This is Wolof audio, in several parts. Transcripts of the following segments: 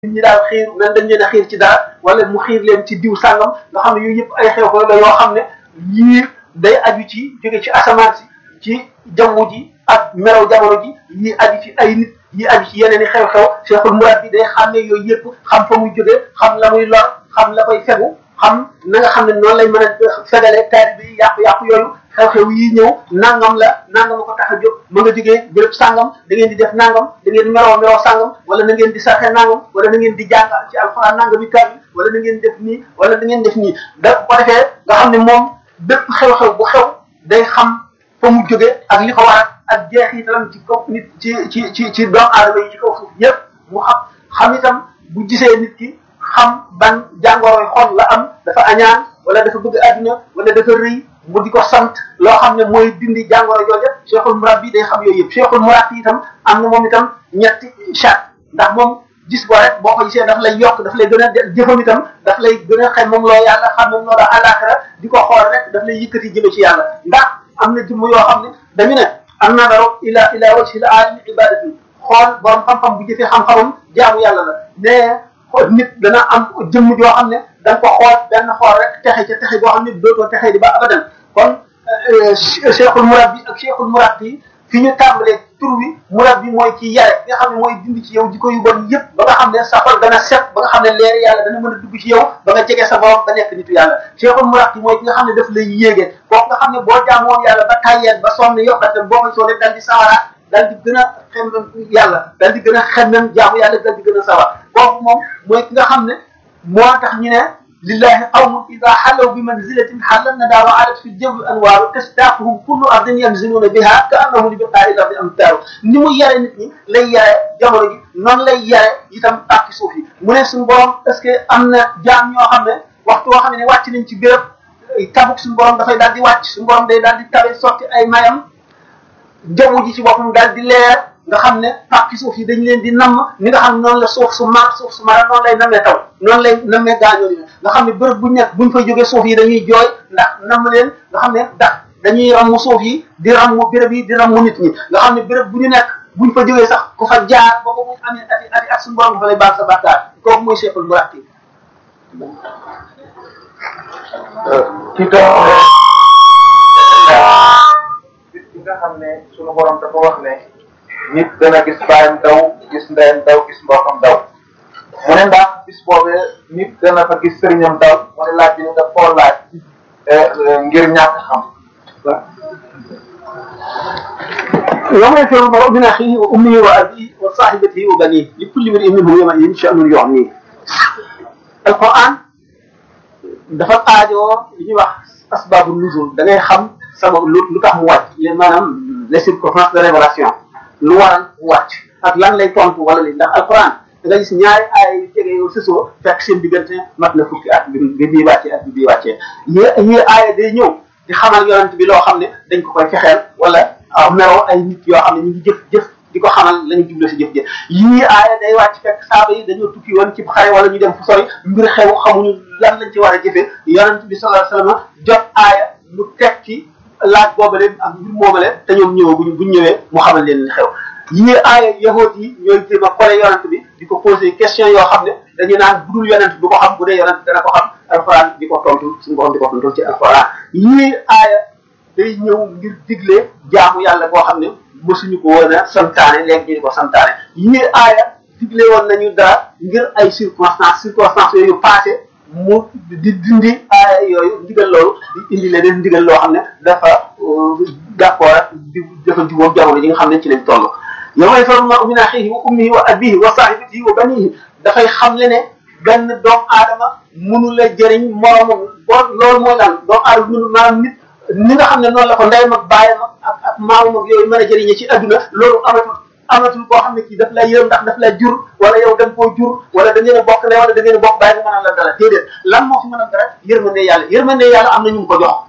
nit ñi daal xiir nan dañ leen a xiir ci dara wala mu xiir leen ci diw sàngam nga xam ne yooyu yëpp ay xew-xew la yoo xam ne yii day aju ci jóge ci asamaan si ci jaww ji ak melaw jamono ji yii aju ci ay nit yii aju ci yeneen i xew-xew cheikhul murad bi day xam ne yooyu yëpp xam fa muy jóge xam la muy lor xam la koy fegu xam na nga xam ne noonu lay mën a fegale taari bi yàqu-yàqu yooyu xew-xew yi ñëw nangam la nangam ko tax a jóg ma nga jógee béréb sàngam da ngeen di def nangam da ngeen di meroo meroo sàngam wala na ngeen di sarxe nangam wala na ngeen di jàng ci alxuraan nangam yi kaar wala na ngeen def nii wala na ngeen def nii da ko defee nga xam ne moom bépp xew-xew bu xew day xam fa mu jóge ak li ko waral ak jeexitalam ci kaw nit ci ci ci ci doomu aadama yi ci kaw suuf yépp mu xam xam itam bu gisee nit ki xam ban jàngoroy xol la am dafa añaan wala dafa bëgg àdduna wala dafa rëy mu di ko sant loo xam ne mooy dindi jàngoro jooja cheikhul murad bi day xam yooyu yëpp cheikhul murad bi itam am na moom itam ñetti chat ndax moom gis ko rek boo ko gisee daf lay yokk daf lay gën a jëfam itam daf lay gën a xem moom loo yàlla xam moom loo la àllaaxira di ko xool rek daf lay yëkkati jëme ci yàlla ndax am na jëmm yoo xam ne dañu ne am na daro ila ila wajhi la alimi ibadati xool borom xam-xam bu jëfee xam-xamam jaamu yàlla la ne nit dana am jëmm joo xam ne da nga ko xool benn xool rek texe ca texe boo xam ne dootoo texe di ba abadan kon cheikhul murabbi ak cheikhul murabbi fi ñu tàmbalee tur wi murabbi mooy ci yare nga xam ne mooy dindi ci yow jikko yu bon yëpp ba nga xam ne sa xol dana set ba nga xam ne leer yàlla dana mën a dugg ci yow ba nga jege sa borom ba nekk nitu yàlla cheikhul murabbi mooy ki nga xam ne daf lay yéege kooku nga xam ne boo jaamoon yàlla ba tayyeen ba sonn yokkate boo ko soone dal di sawaraat dal di gën a xemmem yàlla dal di gën a xemmem jaamu yàlla dal di gën a sawar kooku moom mooy ki nga xam ne moo tax ñu ne lillahi qawmun ida xalaw bi manzilatin xallan na daa wa alat fi jawwi anwaaru tastaaquhum kullu ardin yanziluuna biha ka annahu li biqaari ardi amtaaru ni mu yare nit ñi lay yare jamono ji noonu lay yare itam pàkki suuf yi mu ne suñu borom est-ce que am na jaam ñoo xam ne waxtu woo xam ne wàcc nañ ci béréb tabuk suñu borom dafay daal di wàcc suñu borom day daal di tabe sotti ay mayam jaww ji ci boppam daal di leer nga xam ne pàcc suuf yi dañ leen di namm ni nga xam noonu la suuf su mar suuf su mara noonu lay nammee taw noonu lay nammee gaañoo yi nga xam ne bërëb buñ nekk buñ fay jógee suuf yi dañuy jooy ndax namm leen nga xam ne ndax dañuy rammu suuf yi di rammu béréb yi di rammu nit ñi nga xam ne béréb bu ñu nekk buñ fa jógee sax ku fa jaar ba ba muy amee ati ati ak suñu borom dafa lay baal sa bàkkaar kooku mooy cheikhul murati ci doon bis bi nga xam ne sunu borom dafa wax ne nit dana gis baayam daw gis ndeyam daw gis mbokkam daw mu ne ndax bis boobee nit dana fa gis sëriñam daw mu ne laaj bi ne daf koo laaj ngir ñàkk xam يوم يفر المرء من اخيه وامه وابيه وصاحبته وبنيه لكل امرئ منهم يومئذ شان يغنيه القران dafa aajoo li ñuy wax asbaabu nuzul da ngay xam sabab lu lu tax mu wàcc les maanaam les circonstances de révélation lu waral mu wàcc ak lan lay tontu wala li ndax alquran da nga gis ñaari aaya yu jege yow sësoo fekk seen diggante mat na fukki at bi bi bii wàccee at bi bii wàccee yi yi aaya day ñëw di xamal yonent bi loo xam ne dañ ko koy fexeel wala meroo ay nit yoo xam ne ñu ngi jëf jëf di ko xamal lañu jublu si jëf jëf yii aaya day wàcc fekk saaba yi dañoo tukki woon ci xare wala ñu dem fu sori mbir xew xamuñu lan lañ ci war a jëfee yonent bi sallallahu alayhi wasallam jot aaya mu teg ci laaj boobale ak mbir moomale te ñoom ñëwee buñ buñ ñëwee mu xamal leen li xew yii aaya yahoot yi ñooy jéem a kole yonent bi di ko posé question yoo xam ne dañu naan budul yonent du ko xam bu dee yonent dana ko xam alxuraan di ko tontu suñu borom di ko tontu ci alxuraan yii aaya day ñëw ngir digle jaamu yàlla boo xam ne mësuñu ko woon a santaane léegi ñu di ko santaane yii aaya digle woon nañu dara ngir ay circonstances circonstances yooyu passé mu di dindi aaya yooyu ndigal loolu di indi leneen ndigal loo xam ne dafa d'accord ak di dafa jubóog jamono yi nga xam ne ci lañ toll yow may faru ma min axihi wa ummihi wa abihi wa sahibatihi wa banihi dafay xam le ne benn doomu aadama mënu la jëriñ moromam boo loolu mooy lan doomu aadama mënu maanaam nit ni nga xam ne noonu la ko ndeyam ak baayam ak ak maamam ak yooyu mën a jëriñe ci adduna loolu amatul amatul koo xam ne kii daf lay yërëm ndax daf lay jur wala yow da nga koo jur wala da ngeen a bokk ndey wala da ngeen a bokk baay nga mënal la dara déedéet lan moo fi mën a dara yërmande yàlla yërmande yàlla am na ñu ko jox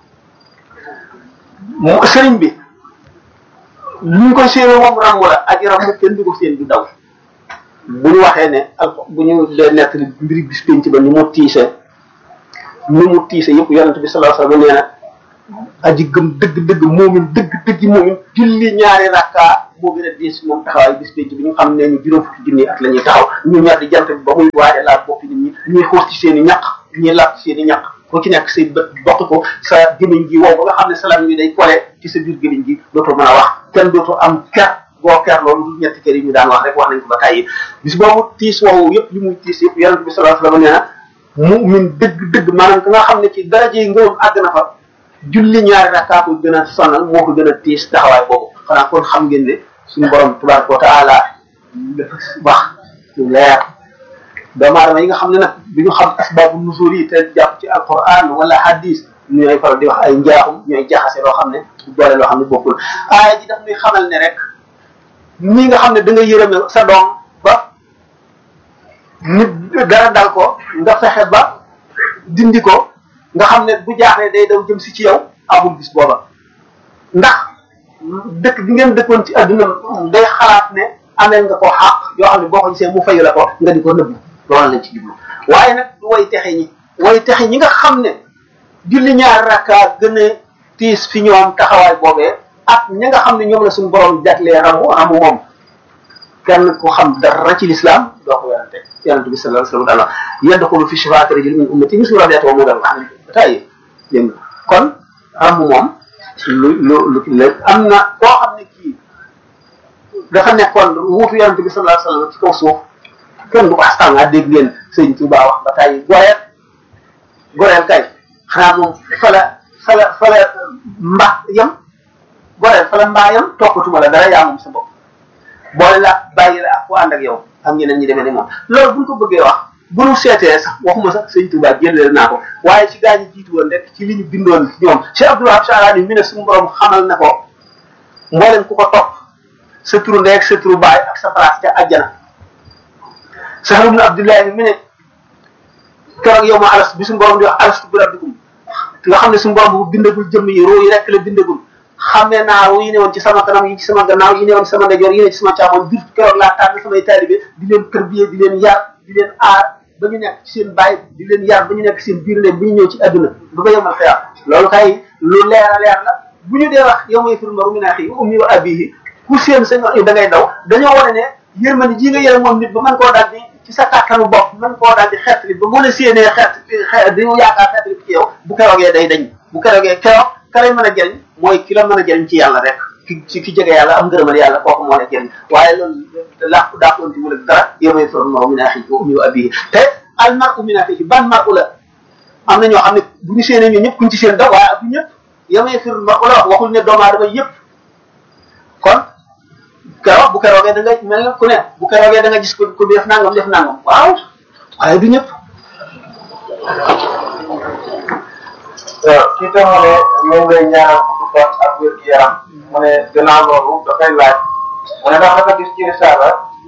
mu sëriñ bi ñu ngi koy séenee moom rangu la ak rangu kenn du ko seen du daw bu ñu waxee ne al bu ñu dee nekk mbiri bis penc ba ni mu tiise ni mu tiise yëpp yonent bi sallallahu alayhi wasallam nee na aji gëm dëgg dëgg moomin dëgg dëgg moomin julli ñaari rakka moo gën a diis moom taxawaay bis pénc bi ñu xam ne ñu juróom fukki junni at la ñuy taxaw ñu ñor di jant bi ba muy waaje laal boppi nit ñi ñuy xuus ci seen i ñaq ñuy làpp ci seen i ñaq ku ci nekk say bët bokk ko sa gémmiñ gi wow ba nga xam ne salam bi day kole ci sa biir gémmiñ gi dootoo mën a wax kenn dootoo am ker boo ker loolu du ñetti kër yi ñu daan wax rek wax nañ ko ba tàyyi bis boobu tiis woowu yëpp li muy tiis yëpp yonent bi sallallahu alayhi wasallam nee na mu'min dëgg dëgg maanaam ka nga xam ne ci daraje yi ngëwam àgg na fa julli ñaari rakkaa ko gën a sonal moo ko gën a tiis taxawaay boobu xanaa kon xam ngeen ne suñu borom tabaraka wa taala dafa wax lu leer doomu aadama yi nga xam ne nag bi ñu xam asbaabu nuzul yi te jàpp ci alquran wala hadis ñooy faral di wax ay njaaxum ñooy jaxase loo xam ne boole loo xam ne bokkul aaya ji daf ñuy xamal ne rek nii nga xam ne da nga yërëme sa doom ba nit dara dal ko nga fexe ba dindi ko nga xam ne bu jaaxlee day daw jëm si ci yow amul bis booba ndax dëkk bi ngeen dëkkoon ci adduna day xalaat ne amee nga ko xaq yoo xam ne boo ko gisee mu fayu la ko nga di ko nëbbu loolu lañ ci jublu waaye nag du way texe ñi way texe ñi nga xam ne julli ñaar rakka gën a tiis fi ñoom taxawaay boobee ak ñi nga xam ne ñoom la suñu borom jaglee ramu ramu moom kenn ku xam dara ci lislaam doo ko werante yonente bi sallallahu alayhi wa sallam daal yadxulu fi shifaati rajul min ummati mislu rabiata wa mudal wax ba tàyyi dégg nga kon ramu moom lu lu lu la am na koo xam ne kii dafa nekkoon wuutu yonente bi sallallahu alayhi wa sallam ci kaw suuf kenn du ko astanga dégg ngeen sëñ Tuba wax ba tàyyi goreel goreel kay xanaa moom fala fala fala mba yam goreel fala mbaa yam toppatuma la dara yaa moom sa bopp boole la bàyyi la ak ku ànd ak yow am ñeneen ñi demee ne moom loolu buñ ko bëggee wax bu ñu seetee sax waxuma sax sëñ Tuba jëleel naa ko waaye ci gaa ñi jiitu woon rek ci li ñu bindoon ñoom Cheikh Abdou Wahab Charani mi ne suñu borom xamal na ko mboolem ku ko topp sa turu ndey ak sa turu baay ak sa place ca àjjana Sahl ibn Abdullahi mi ne keroog yow ma alas bi suñu borom di wax alastu bi rabbikum nga xam ne suñu borom bu bindagul jëmm yi roo yi rek la bindagul xam ne naa roo yi ne woon ci sama kanam yi ci sama gannaaw yi ne woon ci sama ndeyjoor yi ne ci sama caamoon bir keroog laa tànn samay taalibe di leen tërbiyee di leen yar di leen aar ba ñu nekk ci seen baay di leen yar ba ñu nekk seen biir leen bi ñu ñëw ci adduna ba ba yemal xëyam loolu kay lu leer a leer la bu ñu dee wax yow may fir maru min axi ummi wa abihi ku seen sa da ngay daw dañoo wane ne yërmande ji nga yërëm moom nit ba mën koo daal di ci sa kàttanu bopp mën koo daal di xeetli ba mën a séenee xeet xeet di yaakaar xeetli ci yow bu keroogee day dañ bu keroogee keroog ka lay mën a jëriñ mooy ki la mën a jëriñ ci yàlla rek ki ci ki jege yàlla am ngërëmal yàlla kooku moo la jëriñ waaye loolu làqu daakoon ci wala dara yow may fir maru min axi wa ummi wa abihi te al mar'u min axihi ban mar'u la am na ñoo xam ne bu ñu séenee ñun ñëpp kuñ ci seen da waaye bu ñëpp yamee fir mar'u la wax waxul ne doomu aadama yëpp kon keroog bu keroogee da nga mel ne ku ne bu keroogee da nga gis ko ku def nangam def nangam waaw waaye du ñëpp. waaw kii tam mu ne moom lay ñaanal gudd fan ak wér gi yaram mu ne gannaaw loolu dafay laaj mu ne ndax dafa gis ci risaala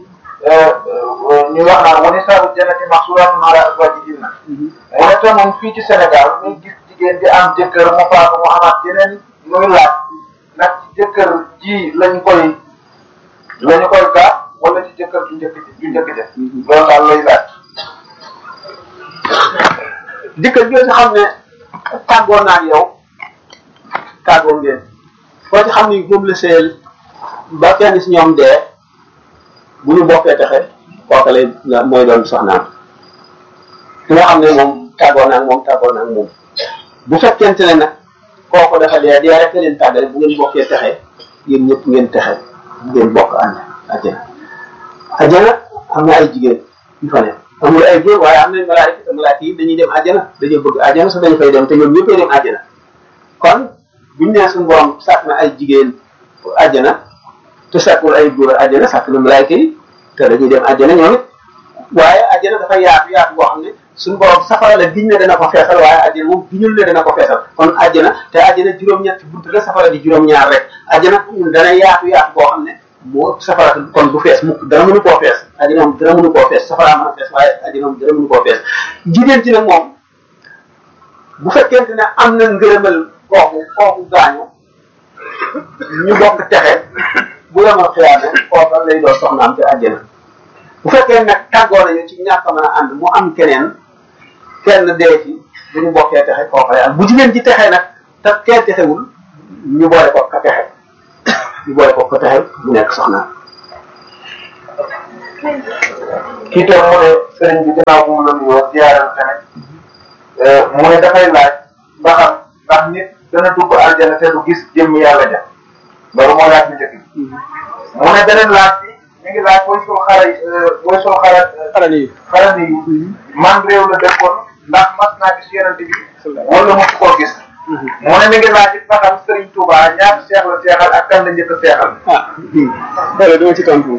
ñu wax naan wani saabu jannati maxsuuraatun alaa azwaajihinna mu ne tam moom fii ci Sénégal muy gis jigéen di am jëkkër mu faatu mu amaat yeneen muy laaj nag ci jëkkër ji lañ koy lañu koy gaas wala ci jëkkër ju njëkk ju njëkk ja loolu daal lay laaj jëkkër joo si xam ne tàggoo naa ak yow tàggoo ngeen koo ci xam ni moom la seel ba kenn si ñoom dee bu ñu bokkee texe kooka lay mooy doon soxnaam ki nga xam ne moom tàggoo naa ak moom tàggoo naa ak moom bu fekkente ne nag kooku dafa dee dee rek leen tàggale bu ngeen bokkee texe yéen ñëpp ngeen texe ngeen bokk ànd ajjana ajjana am na ay jigéen yu fa ne amul ay góor waaye am nañ malaayika malaayika yi dañuy dem ajjana dañoo bëgg ajjana sax dañu fay dem te ñoom ñëppay dem ajjana kon buñu nee suñu borom sàkk na ay jigéen ajjana te sàkkul ay góor ajjana sàkk na malaayika yi te dañuy dem ajjana ñoom it waaye ajjana dafa yaatu yaatu boo xam ne suñu borom safara la giñ ne dana ko feesal waaye ajjana moom giñul ne dana ko feesal kon ajjana te ajjana juróom-ñetti bunt la safara di juróom-ñaar rek ajjana dana yaatu yaatu boo xam ne moo safara kon du fees mukk dara mënu koo fees ajjana moom dara mënu koo fees safara mën a fees waaye ajjana moom dara mënu koo fees jigéen ci nag moom bu fekkente ne am na ngërëmal kooku kooku gaañu ñu bokk texe bu yemal xiyaame kooka lay doon soxnaam te ajjana bu fekkee nag tàggoo nañu ci ñàkk a mën a ànd mu am keneen kenn dee ci bu ñu bokkee texe kooka lay am bu jigéen ci texe nag te kenn texewul ñu boole ko ka texe ñu boole ko ko texe mu nekk soxna kii tam mu ne sëriñ bi ginnaaw bu mu la nuyoo ziyaaral tamit mu ne dafay laaj ba xam ndax nit dana dugg aljana te du gis jëmm yàlla ja loolu moo laaj bi njëkk bi mu ne beneen laaj bi mi ngi laaj booy sul xara booy sul xara xarala yi xara ni man réew la dëkkoon ndax mas naa gis yonent bi wala mosu koo gis mu ne mi ngi laaj it ba xam Sëriñ Tuuba ñaata seex la seexal ak kan la njëkk a seexal ah loolu dama ci tontu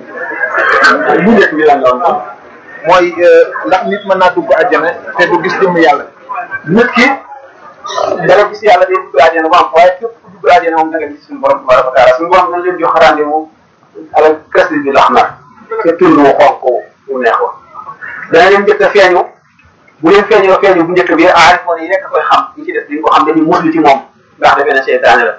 bu njëkk bi lan doon am mooy ndax nit mën naa dugg àjjana te du gis jëmm yàlla nit ki dana gis yàlla day dugg àjjana bu am waaye képp ku dugg àjjana moom da nga gis suñu borom tabaraka wa taala suñu borom dañ leen jox rendez-vous ala kese bi lax na te tur wu xonk wu neex wa dana leen njëkk a feeñu bu leen feeñoo feeñu bu njëkk bi aarif moom yi nekk koy xam ñi ci def dañ ko xam dañuy muslu ci moom ndax defe ne seytaane la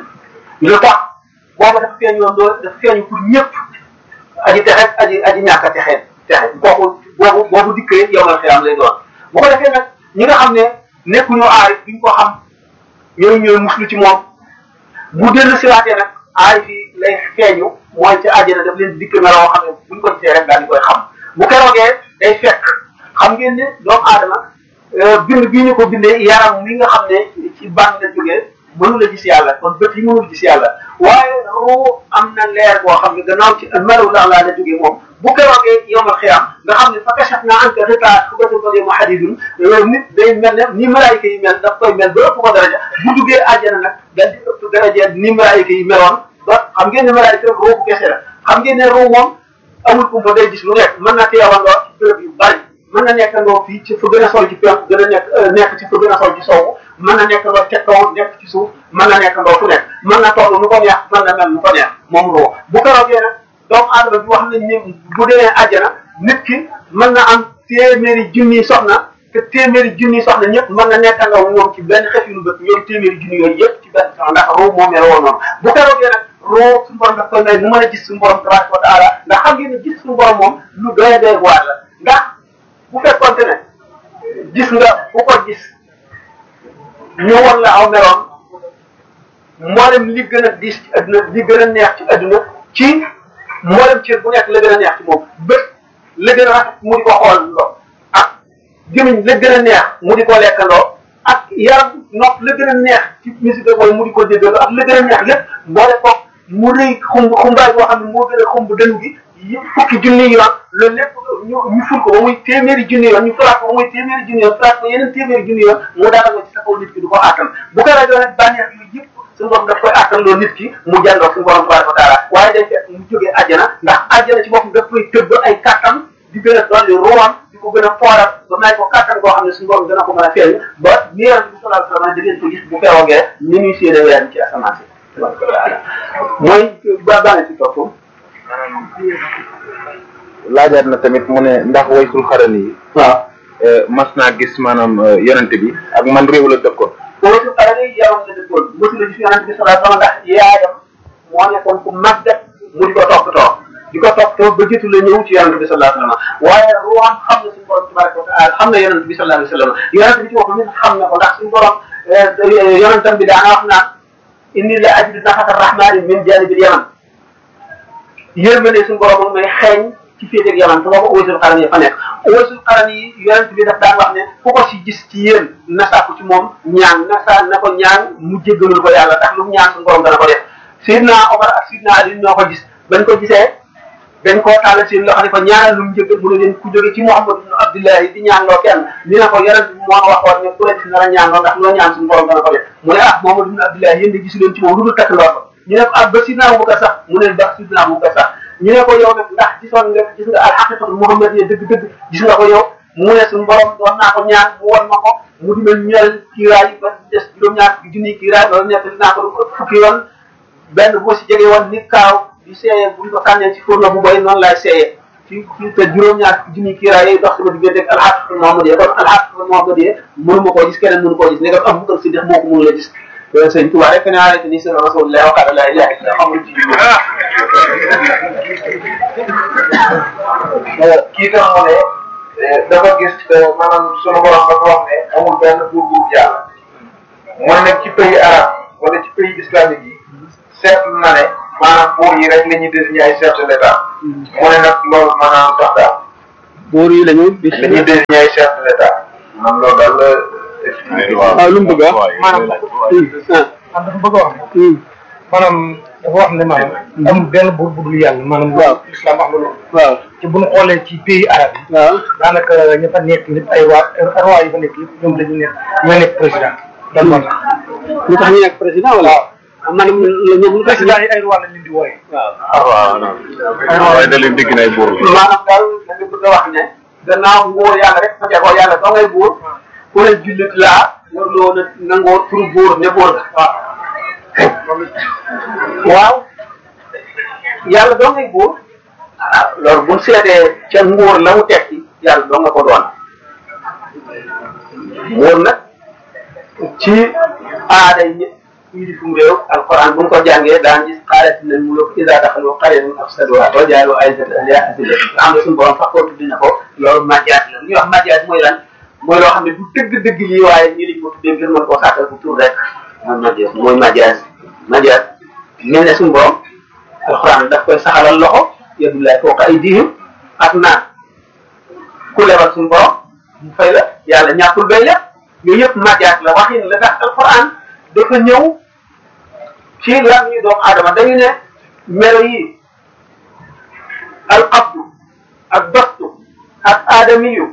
lu tax boobu dafa feeñ yoon doo dafa feeñu pour ñëpp aji texe aji aji ñàkk a texee texe kooku boobu boobu dikkee yow la xiyam lay doon bu ko defee nag ñi nga xam ne nekkuñu aarif duñ ko xam ñooñu ñooy muslu ci moom bu dellu siwaatee nag aarif yi lay feeñu mooy ci àjjana daf leen dikk na loo xam ne buñ ko gisee rek daal di koy xam bu keroogee day fekk xam ngeen ne doomu aadama bind bii ñu ko bindee yaram mi nga xam ne ci ban la jógee mënu la gis yàlla kon bët yi mënul gis yàlla waaye ruu am na leer boo xam ne gannaaw ci melaw la laa la jógee moom bu keroogee yomal xiyam nga xam ne fa kachat naa an ka rita xubatu ko mu xadidun nit day mel ne ni malaayika yi mel daf koy mel ba ëpp ko daraja bu duggee àjjana nag dal di ëpp daraja ni malaayika yi meloon ba xam ngeen ne malaayika rek ruu kese la xam ngeen ne ruu moom amul kumpa day gis lu nekk mën na teewandoo ci bërëb yu bari mën na nekkandoo fii ci fa gën a sol ci penku gën a nekk nekk ci fa gën a sol ci sowwu mën na nekkandoo ca kaw nekk ci suuf mën na nekkandoo fu nekk mën na toll nu ko neex mën na mel nu ko neex moom roo bu keroogee nag doomu aadama bi wax nañ ne bu demee àjjana nit ki mën na am téeméeri junniy soxna te téeméeri junniy soxna ñëpp mën na nekkandoo ñoom ci benn xef yu nu bët ñoom téeméeri junni yooyu yëpp ci benn soxna ndax roo moom la woon noonu bu keroogee nag roo suñu borom daf koy may mu mën a gis suñu borom tabaraka wa taala ndax xam ngeen ne gis suñu borom moom lu doy doy waar la ndax bu fekkoonte ne gis nga bu ko gis ñu won la aw meloon mboolem li gën a diis ci adduna li gën a neex ci adduna ci mboolem cër bu nekk la gën a neex ci moom bët la gën a rafet mu di ko xool loo ak gémmiñ la gën a neex mu di ko lekkandoo ak yaram nopp la gën a neex ci musique mooy mu di ko déggaloo ak la gën a neex lépp boole ko mu rëy xumb xumbaay boo xam ne moo gën a xumb dënnu gi fukki junni yoon loolu lépp ñu ñu ful ko ba muy téeméeri junni yoon ñu fulaat ko ba muy téeméeri junni yoon fulaat ko yeneen téeméeri junni yoon mu daal ko ci sa kaw nit ki du ko àttan bu ko rajo nag bànneex yooyu yëpp suñu borom daf koy àttan loo nit ki mu jàndoog suñu borom tabaraka wa taala waaye day fekk mu jógee àjjana ndax àjjana ci boppam daf koy tëbb ay kattan di gën a dolli ruwam di ko gën a fooral ba may ko kattan koo xam ne suñu borom dana ko mën a feeñ ba ni yonent bi sallallahu alayhi wa sallam da ngeen ko gis bu feewoogee ni ñuy séenee weer ci asamaan si tabaraka wa taala mooy ba baane ci topp laajaat na tamit mu ne ndax waysul xarani yi waaw mas naa gis maanaam yonent bi ak man réew la dëkkoon waysul xarani yaram la dëkkoon mosu la gis yonent bi sallallahu alayhi wa sallam ndax yaayam moo nekkoon ku màggat mu di ko toppatoo di ko toppatoo ba jiitu la ñëw ci yonent bi sallallahu alayhi wa sallam waaye ruwaam xam na suñu borom tabaraka wa taala xam na yonent bi sallallahu alayhi wa sallam yonent bi ci boppam nit xam na ko ndax suñu borom yonentam bi daana wax naan inni la ajidu nafata rahmani min janibil yaman yërmande suñu borom may xeeñ ci féete ak yaman te boo ko waysul xaran yi fa nekk waysul xaran yi yonent bi daf daan wax ne ku ko si gis ci yéen na sàkku ci moom ñaan na sa na ko ñaan mu jéggalul ko yàlla ndax lu mu ñaan suñu borom dana ko def Seydina Omar ak Seydina Ali ñoo ko gis bañ ko gisee dañ koo tàllal seen loxo ne ko ñaanal lu mu jéggal mu ne leen ku jóge ci Muhammad ibn Abdullahi di ñaan loo kenn ñu ne ko yonent bi moo waxoon ne ku la gis na la ñaan loo ndax loo ñaan suñu borom dana ko def mu ne ah Muhammad ibn Abdullahi yéen de gisu leen ci moom lu dul takk ndoor ko ñu ne ko ah ba Sidna Abubakar sax mu ne ba Sidna Abubakar sax ñu ne ko yow nag ndax gisoon nga gis nga alxaqiqatu Muhammad yi dëgg-dëgg gis nga ko yow mu ne suñu borom doon naa ko ñaan mu won ma ko mu di ma ñëral kiiraay ba des juróom-ñaar fukki junniy kiiraay loolu nekk dinaa ko fukki yoon benn boo si jege woon ni kaaw di seeyee buñ ko sànnee ci fourneau bu boy noonu laay seeyee ci ci te juróom-ñaar fukki junniy kiiraay yooyu dox sama diggante ak alxaqiqatu Muhammad yi kon alxaqiqatu Muhammad yi mënu ma koo gis keneen mënu koo gis ne ko am bu ko si def moo ko mënu la gis sëñ Tuba rek ne arrêté ni sëñ Rasulullah wa qala la ilaha illa xamul ci kii tam mu ne dafa gis maanaam sunu borom dafa wax ne amul benn buur bu yàlla mu ne nag ci pays arabe wala ci pays islamique yi seetlu na ne maanaam maanaam buur yi rek la ñuy désigné ay chef de l'état mu ne nag loolu maanaam tax daal buur yi lañu di la ñuy désigné ay chef de l'état maanaam loolu daal la waaw lu mu bëgg a wax maanaam man dafa bëgg a wax ne maanaam dafa wax ne maanaam amul benn buur bu dul yàlla maanaam waaw islam wax nga loolu waaw te bu ñu xoolee ci pays arabe yi waaw daanaka ña fa nekk lépp ay waa roi yi fa nekk lépp ñoom dañu nekk ñoo nekk président loolu moo tax lu tax ñu nekk président wala maanaam la ñoom lu tax président yi ay roi lañ leen di wooye waaw ah waaw non waaye da leen dégg nay buur la. maanaam daal da nga bëgg a wax ne gannaaw nguur yàlla rek fa jagoo yàlla doo ngay buur ku ne jullit laa warloo na nangoo pour buur ne buur la waaw waaw yàlla doo ngay buur ah loolu bu seetee ca nguur la mu tekki yàlla doo nga ko doon nguur nag ci aada yi ñëpp fii di fu mu réew alquran bu ñu ko jàngee daan gis xaalat nañ mu loo isa daxalu xaryan afsaduha wa jaalu aizat ahliha adilla nga xam ne suñu borom sax ko tuddi na ko loolu majaas la li ñuy wax majaas mooy lan mooy loo xam ne du dëgg-dëgg lii waaye ñi lañ ko tuddee ngir mën koo sàkkal bu tur rek mooy majaas mooy majaas majaas mel ne suñu borom alquran daf koy saxalal loxo yadullahi fawqa aydihim ak naan ku lebal suñu borom mu fay la yàlla ñàkkul bay la yooyu yëpp majaas la waxin la tax alquran dafa ñëw ci lan ñu doomu aadama dañu ne melo yi al qabdu ak bastu ak aadamiyu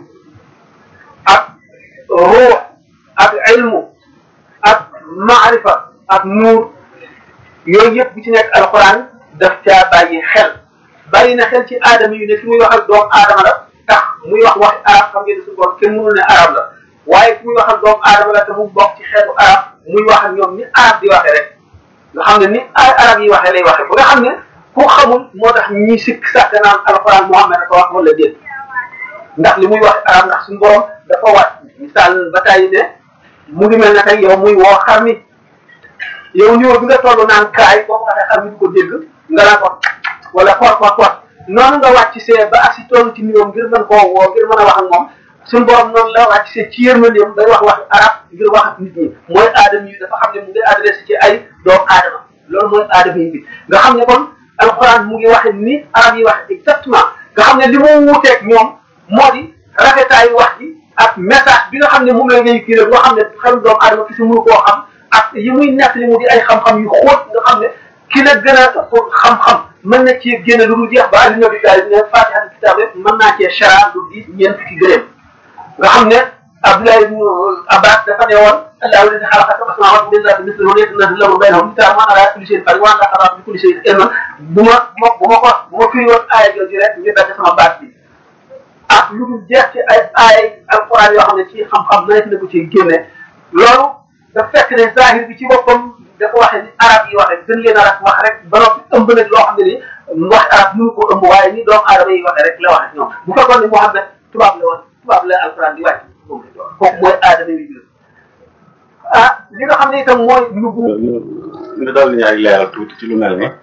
ak ruux ak ilmu ak maarifa ak nuur yooyu yëpp bu ci nekk alquran daf caa bàyyi xel bàyyi na xel ci aadama yu ne fi muy wax ak doomu aadama la tax muy wax waxi arab xam ngeen ne suñu borom kenn mënul ne arab la waaye fi muy wax ak doomu aadama la te mu bokk ci xeetu arab muy wax ak ñoom ni arab di waxee rek nga xam ne ni ay arab yi waxee lay waxee ba nga xam ne ku xamul moo tax ñi sikk sax naan alxuraan Muhammad dafa wax wala déet ndax li muy wax arab ndax suñu borom dafa wàcc misaal ba tey ne mu ngi mel ne tey yow muy woo xar mi yow ñëw bi nga toll naan kaay boo ko waxee xar mi du ko dégg nga naan ko wala xoot xoot xoot noonu nga wàcc see ba ak si toll ci niveau ngir mën koo woo ngir mën a wax ak moom suñu borom noonu la wàcc see ci yërmandeem day wax wax arab ngir wax ak nit ñi mooy aadama yi dafa xam ne mu ngi adressé ci ay doomu aadama loolu mooy aadama yi bi nga xam ne kon alxuraan mu ngi waxe ni arab yi waxe exactement nga xam ne li mu wuuteeg ñoom moo di rafetaayu wax ji ak message bi nga xam ne moom la ngay kii rek loo xam ne xel doomu aadama ki si mënu koo xam ak yi muy nekk li mu di ay xam-xam yu xóot nga xam ne ki la gën a xam-xam mën na cee génne lu dul jeex ba ali nabi taali ne fatiha kitab rek mën naa cee chara lu diis ñeent fukki gëléem nga xam ne Abdoulaye ibn Abbas dafa ne woon allahu alladi xalaqa sab'a samawati min ardi mislihi wa yatanazalu lahu baynahum kitaabun man ala kulli shay'in qadir wa anna allaha bi kulli shay'in ilman bu ma bu ma bu ma ko bu ma firi woon aaya jooju rek ñu dagg sama baat bi ak lu dul jeex ci ay aaya alquran yoo xam ne ci xam-xam nawet na ko ci génne loolu dafa fekk ne zahir bi ci boppam dafa waxe ni arab yi waxe gën leen arab wax rek ba noppi ëmb nag loo xam ne ni wax arab mënu ko ëmb waaye ni doomu aadama yi waxe rek la waxe ñoom bu fekkoon ne Muhammad tubaab la woon tubaab la alquran di wàcc kooku mooy aadama yi jël ah li nga xam ne itam mooy lu bu nga daal di ñu ay leeral tuuti ci lu mel ni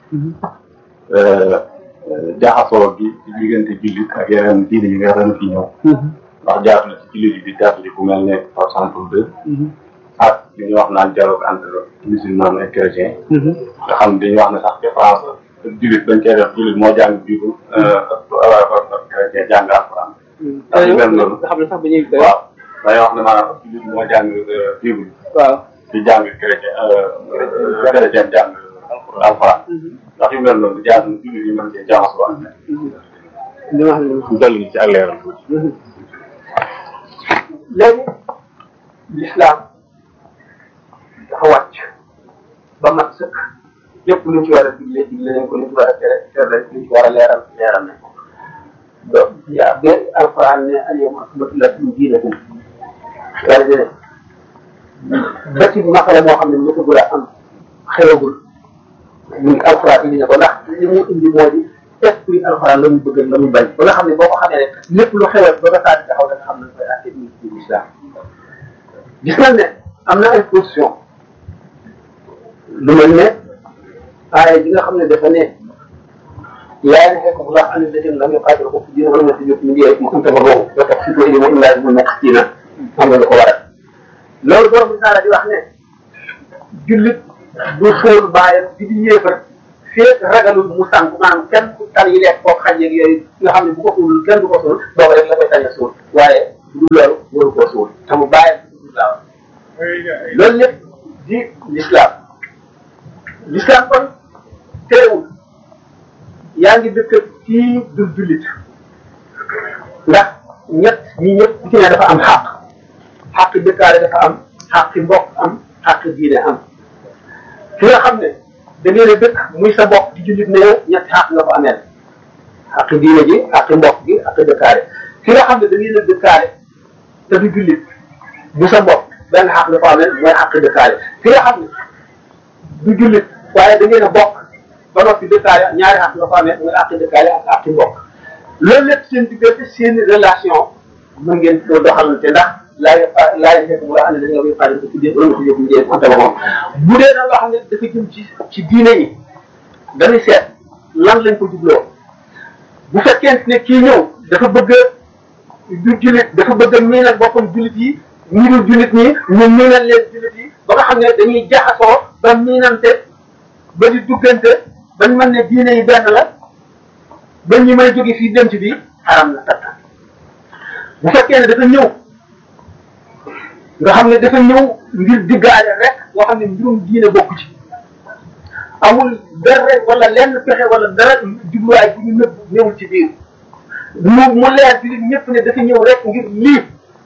jaxasoo gi ci diggante jullit ak yeneen diine yi nga ren fi ñëw ndax jaatu na ci jullit yi di jaatu ci ku mel ne par exemple de ak li ñuy wax naan dialogue entre musulman et chrétien nga xam dañuy wax ne sax différence jullit dañ koy def jullit moo jàng bible chrétien jàng alquran ak yu mel noonu nga xam ne sax dañuy waaw dañuy wax ne maanaam jullit moo jàng bible waaw di jàng chrétien chrétien jàng alxuraan ndax yu mel noonu jaar na jullit yi mën cee jaxasoo ak li ma xam ne dal ñu ci ak leeral tuuti léegi l'islam dafa wàcc ba mat sëkk lépp luñ ci war a digle digle nañ ko luñ ci war a tere tere luñ ci war a leeral leeral nañ ko donc yaa ba alquran ne alyawma akmaltu lakum diinakum yàlla dene ba ci masala moo xam ne mosagul a am xewagul mu ngi alquran indi na ko ndax li mu indi moo di esprit alquran la mu bëgg la mu bañ ba nga xam ne boo ko xamee rek lépp lu xewal ba nga saa di taxaw da nga xam ne koy atte bi ci islam gis nañ ne am na ay position lu mel ne aaya ji nga xam ne dafa ne yaa ngi fekk bu baax am na dëgg lam yuqaatil ko fi diina wala nga si jot mu ngi mu am tabaroo ba tax si tuuti mu illaa mu nekk ci na xam nga lu ko waral loolu borom bi taala di wax ne jullit du fóol baayam di di yéefar fee ragalul mu sànq maanaam kenn ku tal yi lekk kooku xaj yeeg yooyu nga xam ne bu ko suul kenn du ko suul boobu rek la koy sañ a suul waaye du loolu waru koo suul te mu bàyyi islam loolu lépp di l'islam l'islam kon teewul yaa ngi dëkk kii du jullit ndax ñett ñi ñëpp ku ci ne dafa am xàq xàq dëkkaale dafa am xàq mbokk am xàq diine am ki nga xam ne da ngeen a dëkk muy sa mbokk di jullit ne yow ñetti xàq nga ko ameel xàq diine ji xàq mbokk gi xàq dëkkaale ki nga xam ne da ngeen a dëkkaale te du jullit bu sa mbokk benn xàq nga ko ameel mooy xàq dëkkaale ki nga xam ne du jullit waaye da ngeen a bokk ba noppi dëkkaale ñaari xàq nga ko ameel mooy xàq dëkkaale ak xàq mbokk loolu lépp seen diggante seen relation mën ngeen ko doxalante ndax laay laay fekk mu la xam ne dañoo koy faral di ko tuddee wala ko yóbbu njëriñ konte moom bu dee nag loo xam ne dafa jëm ci ci diine yi dañuy seet lan lañ ko jubloo bu fekkente ne kii ñëw dafa bëgg du jullit dafa bëgg a miinal boppam jullit yi ñi dul jullit ñi ñu miinal leen jullit yi ba nga xam ne dañuy jaxasoo ba miinante ba di duggante bañ mën ne diine yi benn la ba ñu may jóge fii dem ci bii xaram na takk bu fekkee ne dafa ñëw nga xam ne dafa ñëw ngir diggaale rek boo xam ne mbirum diine bokku ci amul dara wala lenn pexe wala dara jubluwaay bu ñu nëbb ñëwul ci biir mu mu leer ci li ñëpp ne dafa ñëw rek ngir lii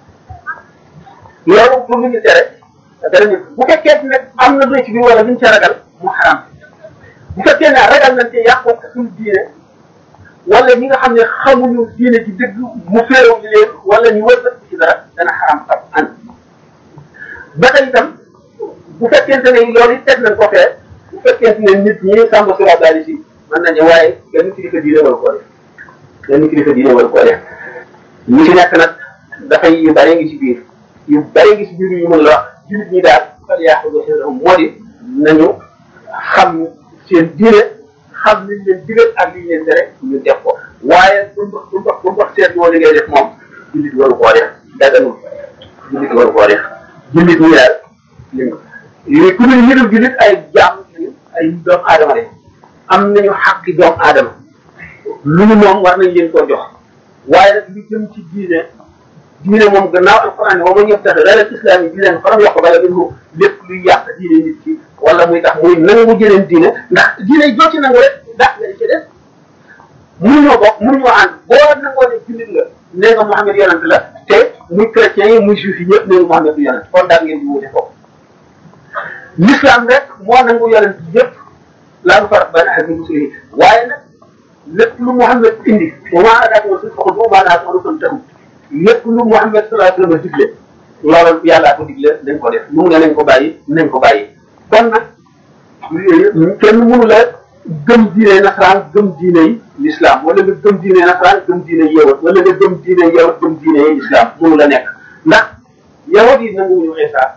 loolu pour lu ñu tere dara ñu bu fekkee ne am na lu ci biir wala luñ ca ragal mu xaram bu fekkee ne ragal nañ ci yàqu suñu diine wala ñi nga xam ne xamuñu diine ji dëgg mu féerow li leen wala ñu wër ci dara dana xaram ab an ba tey itam bu fekkente ne loolu it teg nañ ko fee bu fekkente ne nit ñi sàmm sura daali si mën nañu waaye benn kilifa diine wala koo def benn kilifa diine wala koo def ñi ci nekk nag dafay yu bare ngi ci biir yu bare ngi ci biir yu mën la wax jullit ñi daal fal yaaxudu xisrahum moo di nañu xam seen diine xam liñ leen digal ak liñ leen tere ñu def ko waaye bu mu bu mu bu mu seet moo li ngay def moom jullit waru koo def daganul jullit waru koo def jullit ñi daal li ku ñu ñu dul jullit ay jaam ay doomu aadama lañ am nañu xàqi doomu aadama lu ñu moom war nañ leen koo jox waaye nag lu jëm ci diine diine moom gannaaw alquran wa man yabtaxi ghayra al-islaami diinan falan yuqbala minhu lépp luy yàq diine nit ki wala muy tax muy nangu jëleen diine ndax diine joo ci nangu rek dàq nga di ci def mënuñoo bokk mënuñoo ànd boo nangoo ne jullit nga nee nga Muhammad yonent la te muy chrétiens yi muy juif yi ñëpp nee nga Muhammad du yonent kon daal ngeen di wuute foofu l'islam rek moo nangu yonent yëpp laa nu farat bayna ahadin min rusulihi waaye nag lépp lu Muhammad indi wa maa ataakum rasul faxuduuhu wa maa nahaakum anhu fantahu lépp lu Muhammad sallallahu alayhi wa sallam digle loolu yàllaa ko digle nañ ko def mu ne nañ ko bàyyi nañ ko bàyyi kon nag kenn mënu la gëm diine nasaraan gëm diine yi l'islam wala nga gëm diine nasaraan gëm diine yeewat wala nga gëm diine yeewat gëm diine yi l'islam mënu la nekk ndax yawat yi nanguwuñu Isa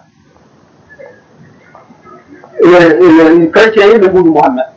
chrétiens yi nanguwuñu Muhammad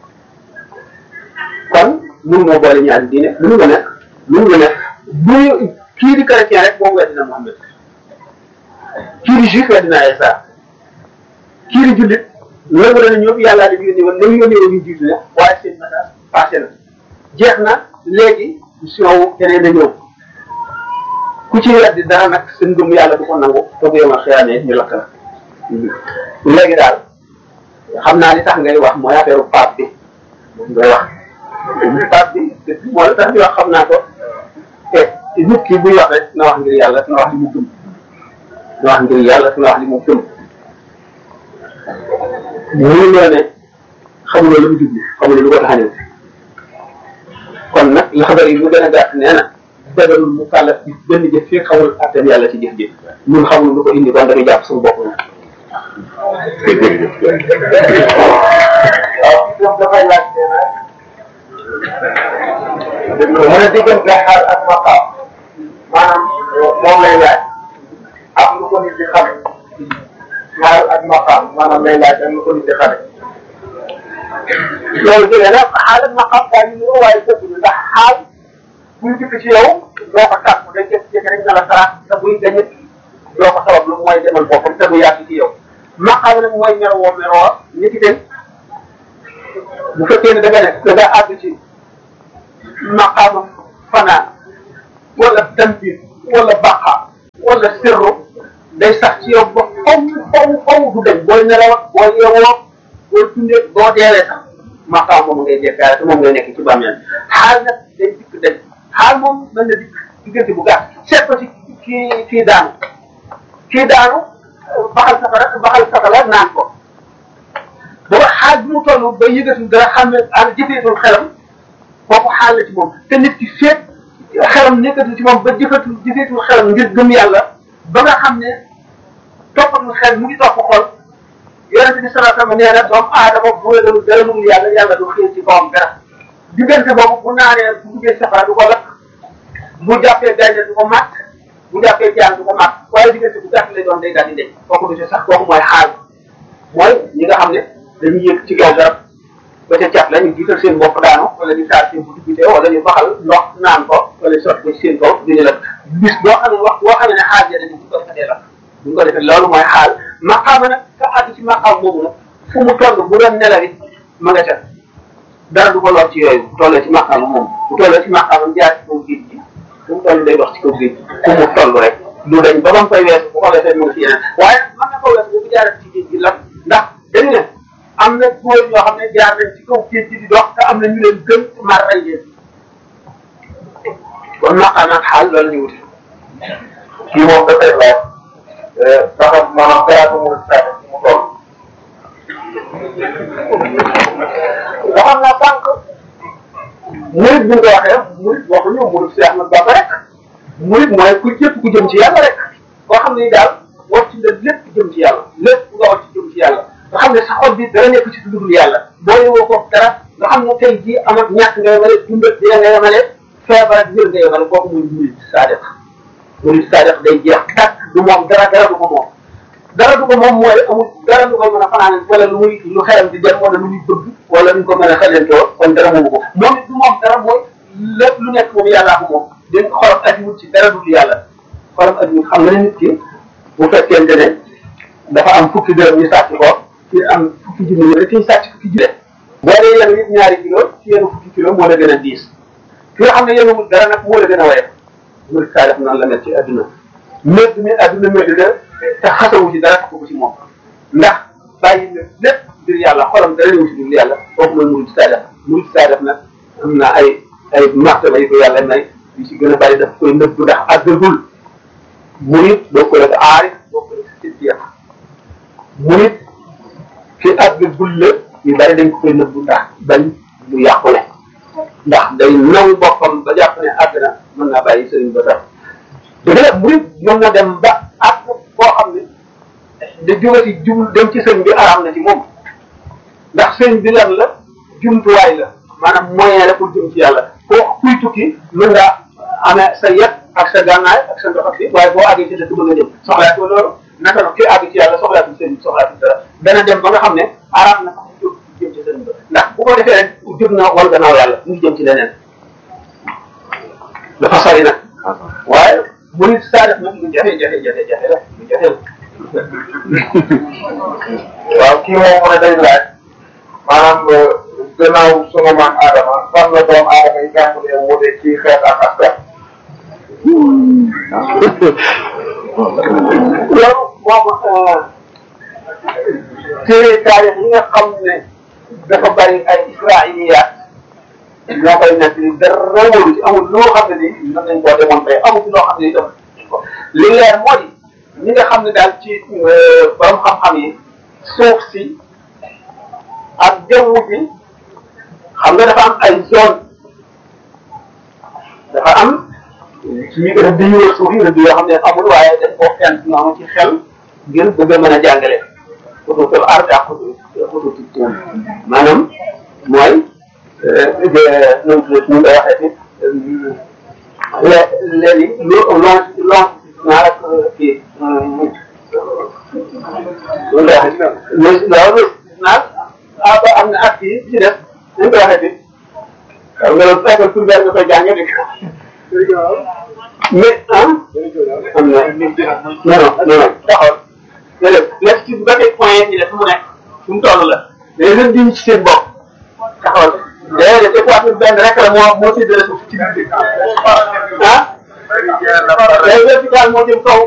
kon mënu moo boole ñaari diine mënu nga nekk mënu nga nekk bu kii di chrétien rek moom weddina Muhammad kii di juif weddina Isa kii di jullit loolu la ñoom yàllaa di yónni woon nañu yónni woon ñu jiitu ne waaye seen message passé na jeex na léegi mission wu keneen a ñëw ku ci weddi dara nag sa ngëm yàlla du ko nangu te bu yemal xëyaanee ñu lakk la léegi daal xam naa li tax ngay wax mooy affaire pape bi ngay wax pape bi moo la tax di wax xam naa ko te nit ki buy wax rek na wax ngir yàlla na wax li mu gëm na wax ngir yàlla na wax li mu gëm mënu loo ne xamuloo lu mu jublu xamuloo lu ko tax a ñëw kon nag la xabar yi lu gën a gàtt nee na dagarul mu kàllaf bi benn jëf fii xamul attan yàlla ci jëf ji ñun xamul lu ko indi kon dañuy jàpp suñu bopp na waaw moom dafay laaj nee na mu ne diggante xaal ak maqaam maanaam moom lay laaj am lu ko nit di xam xaal ak maqaam maanaam lay laaj am lu ko nit di xame loolu jógee nag xaal ak maqaam daal ñu ngi waaye dëgg ndax xaal buy dikk ci yow doo ko tàmm day jékki-jékki rek na la sarax te buy gañit doo ko sabab lu mooy demal boppam te du yàgg ci yow maqaam nag mooy mero woo mero woo ñi ci dem bu fekkee ne da nga ne da nga àgg ci maqaama fanaan wala tanbir wala baqa wala sirru day sax ci yow ba faw faw faw du dem booy nelaw booy yeewoo booy tundee boo deewee sax maqaam moom ngay jekkaare te moom ngay nekk ci bàmmeel xaal nag day dikk dem xaal moom mën na dikk diggante bu gàtt seet ko ci kii kii daanu kii daanu baxal safara baxal safara naan ko booba xaal bi mu toll ba yëgatul dara xam ne ak jëfeetul xelam kooku xaal la ci moom te nit ki féet xelam nekkatul ci moom ba jëfatul jëfeetul xelam ngir gëm yàlla ba nga xam ne toppatul xel mu ngi topp xol yonente bi salaa sallam nee na doomu aadama bu wégalul dara lu yàlla yàlla du xiir ci kawam dara diggante boobu bu naanee bu duggee safara du ko lakk bu jàppee gaynde du ko màtt bu jàppee jaan du ko màtt waaye diggante bu gàtt lay doon day daal di deñ kooku du ci sax kooku mooy xaal mooy ñi nga xam ne dañuy yëg ci kaw garab ba ca cat la ñu jiital seen bopp daanu wala ñu taal seen bu duggite wala ñu baxal ndox naan ko wala sotti ko ci seen kaw duñu la bis boo xam ne wax boo xam ne xaal ya dañu ko fatee la bu ñu ko defee loolu mooy xaal maqaama nag ka àgg ci maqaam moomu nag fu mu toll bu doon nelawit ma nga ca dara du ko lor ci yooyu bu tollee ci maqaama moom bu tollee ci maqaama jaar ci kaw géej gi fu mu toll day dox ci kaw géej gi fu mu toll rek lu dañ ba ba mu koy weesu bu ko defee mu ngi ci yeneen waaye mën na ko weesu bu jaaree ci géej gi lan ndax dañu ne am na góor ñoo xam ne jaar nañ ci kaw géej gi di dox te am na ñu leen gën mar rey leen kon maqaama ak xaal loolu la ñu wuti kii moom dafay laaj saxam maanaam garaatu mu saa mu toll. waxoon naa sànq murit bi nga ko waxee murit waxuñu murit si Ahmad Bamba rek murit mooy ku jëpp ku jëm ci yàlla rek koo xam ne daal wax ci la lépp jëm ci yàlla lépp nga wax ci jëm ci yàlla nga xam ne sa xol bi dara nekk ci dugul yàlla boo yowoo ko dara nga xam ne tey jii am ak ñàkk nga yemale dund ak dee nga yemale feebar ak wér nga yemale kooku muy murit saadiq murit saadiq day jeex tàkk du moom dara dara du ko moom dara du ko moom mooy amul dara lu ko mën a fanaan wala lu muy lu xelam di dem wala lu muy bëgg wala lu ko mën a xelentoo kon dara moomu ko moom it du moom dara mooy lépp lu nekk moom yàllaa ko moom dañ xolam ajiwut ci dara dul yàlla xolam ajiwut xam nga ne nit ki bu fekkente ne dafa am fukki dërëm ñu sàcc ko ci am fukki junni rek ci sàcc fukki junni boo dee yenu nit ñaari kilo ci yenu fukki kilo moo la gën a diis ki nga xam ne yenuwul dara nag moo la gën a woyof murid saa def noonu la mel ci adduna médd mi adduna médd la te xasawu ci dara ko ci moom ndax bàyyi na lépp ngir yàlla xolam dara ñëw ci ngir yàlla kooku mooy murid saa def murid saa def nag am na ay ay martaba yi ko yàlla may yu ci gën a bari daf koy nëbb ndax àggagul murid bokkul ak aarif bokkul ak siddiq murid fi àggagul la yu bari dañ ko koy nëbb ndax bañ mu yàqule ndax day naw boppam ba jàpp ne àgg na mën naa bàyyi sëriñ ba tax dëgg la murid mën na dem ba àgg boo xam ne da jóge ci jublu dem ci sëriñ bi araam na ci moom ndax sëriñ bi lan la jumtuwaay la maanaam moyen la pour jëm ci yàlla koo kuy tukki mën ngaa amee sa yet ak sa gànnaay ak sa ndox ak fi waaye boo àggee ci dëkk ba nga jëm soxlaatoo loolu naka la ki àgg ci yàlla soxlaatul sëriñ bi soxlaatul dara dana dem ba nga xam ne araam na sax jóg jëm ci sëriñ ba ndax bu ko defee rek jóg na wal gannaaw yàlla mu ngi jëm ci leneen dafa sori nag waaye bu nit saa def nag lu jafe jafe jafe jafe la lu jafe la waaw kii moom mu ne day laaj maanaam gannaaw sunu maam Adama fan la doom Adama yi tàmbalee wute ci xeet ak askan. loolu moom téere taarix yi nga xam ne dafa bari ay israiliyaat ñoo koy nekk ni dara wóoru ci amul loo xam ne ni mën nañ koo démontré amul loo xam ne itam li leer mooy ñi nga xam ne daal ci borom xam-xam yi suuf si ak jaww ji xam nga dafa am ay zone dafa am suñu rëdd yu wër suuf yi rëdd yoo xam ne amul waaye dañ koo fent noonu ci xel ngir bëgg a mën a jàngale xutuutul ard ak xutuutul tuum maanaam mooy nu mu tudd nu koy waxee ci léegi lu long long naa rek kii nu koy waxee loolu naa ah ba am na ak kii ci def nu koy waxee ci xam nga loolu fekk tur nga koy jàngee di mais ah am na non non non taxawal léeg-léeg léegi ci ba tey point yi def mu nekk fu mu toll la léegi leen diñ ci seen bopp taxawal déedéet équateur benn rek la moo moo séddale suuf ci biir ah day vertical moo jëm kaw